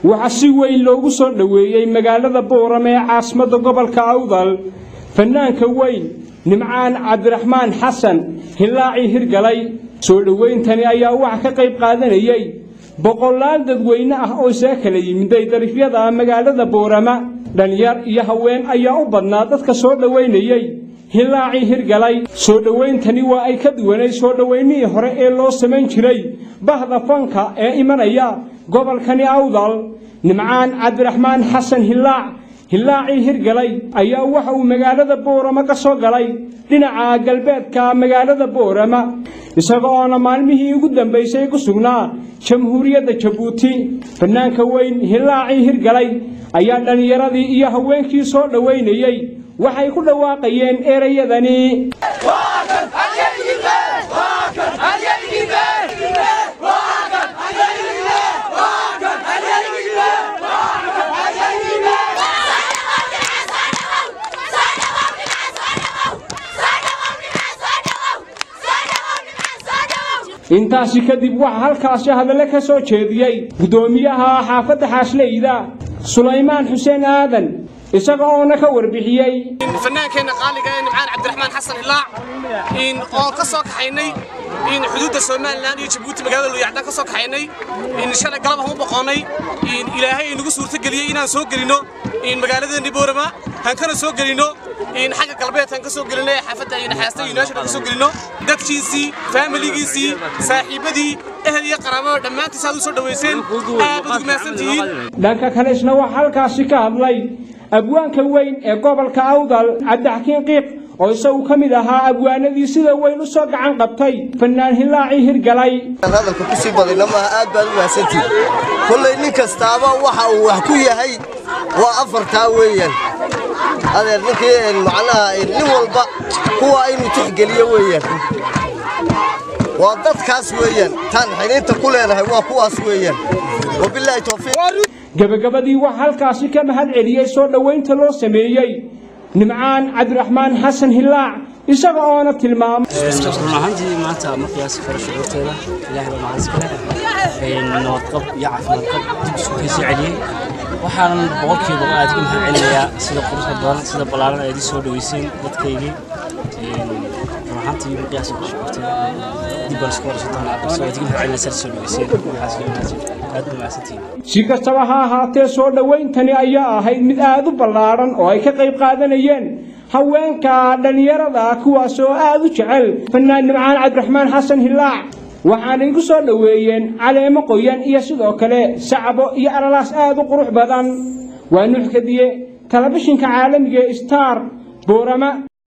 waxaa si weyn loogu soo dhoweeyey magaalada boorame ee caasimadda gobolka awdal fanaanka weyn nimcaan cabdiraxmaan xasan hilaacii hirgalay soo dhowayntani ayaa waxa ka qayb qaadanayey boqolaal dadweyne ah oo isaga kala yimiday darifyada magaalada boorama dhalinyar iyo haween ayaa u badnaa dadka soo dhowaynayey hilaacii hirgalay soo dhowayntani waa ay ka duwanay soo dhowaynihii hore ee loo samayn jiray bahda fanka ee imanaya gobolkani awdal nimcaan cabdiraxmaan xasan hilaac hilaacii hirgalay ayaa waxa uu magaalada boorama ka soo galay dhinaca galbeedka magaalada boorama isaga oona maalmihii ugu dambaysay ku sugnaa jamhuuriyadda jabuuti fanaanka weyn hilaacii hirgalay ayaa dhallinyaradii iyo haweenkii soo dhowaynayey waxay ku dhawaaqayeen erayadani intaasi kadib waxaa halkaasi hadale ka soo jeediyey guddoomiyaha xaafadda xaasleyda sulaymaan xuseen aadan isaga oona ka warbixiyey fannaankeenna qaaliga ee nimcaan cabdiraxmaan xasan hilaac oon ka soo kaxaynay xuduudda somalilan iyo jabuuti magaalada luyacdaan ka soo kaxaynay shalay galab aan u boqonnay ilaahay inagu suurtageliyey inaan soo gelinno magaaladeenni boorama han kana soo gelinno xagga galbeed han ka soo gelinno ee xaafadda naxaasta united ka soo gelinno dadkiisii faamiligiisii saaxiibadii ehel iyo qaraabada dhammaantiis aad u soo dhowayseen aad ugu mahadsantihiin dhanka kale isna waxaa halkaasi ka hadlay abwaanka weyn ee gobolka awdal cabdixakiin qiiq oo isagu ka mid ahaa abwaanadii sida weyn u soo gacan qabtay fannaan hilaacii hirgalay hadalka ku sii badayna maaha aad baad u mahadsantihin kollay nin kastaaba waxa uu wax ku yahay waa afartaa weeyaan adeer ninkii macnaha nin walba kuwa inuu tixgeliyo weeyaan waa dadkaas weeyaan taan xiniinta ku leenahay waa kuwaas weeyaan wabilaahi towfiiq gabagabadii waxaa halkaasi ka mahad celiyey soo dhowaynta loo sameeyey nimcaan cabdiraxmaan xasan hilaac isaga oona tilmaamay run ahaantii maanta ma qiyaasi karo shucuurteeda ilaahay baa mahad iska leh nabadqab iyo caafimaadqab dib isku kaysoo celiyey waxaanan boqolkiiba aad ka mahad celinayaa sida quruxda badan sida ballaaran aad ii soo dhoweyseen dadkaygii run ahaantii ma qiyaasi karo shucuurteeda dib baan isku waraysan doonaa soo aad iga mahad celinaysaa soo dhoweyseen waxaas iga mahadsan aad baa mahadsantihiin si kastaba ha ahaatee soo dhowayntani ayaa ahayd mid aad u ballaadhan oo ay ka qayb qaadanayeen haweenka dhallinyarada kuwaasoo aad u jecel fannaan nimcaan cabdiraxmaan xasan hilaac waxaanay ku soo dhoweeyeen caleemo qoyan iyo sidoo kale sacbo iyo alalaas aad u qurux badan waa nuux kadiye telefishinka caalamiga ee star boorama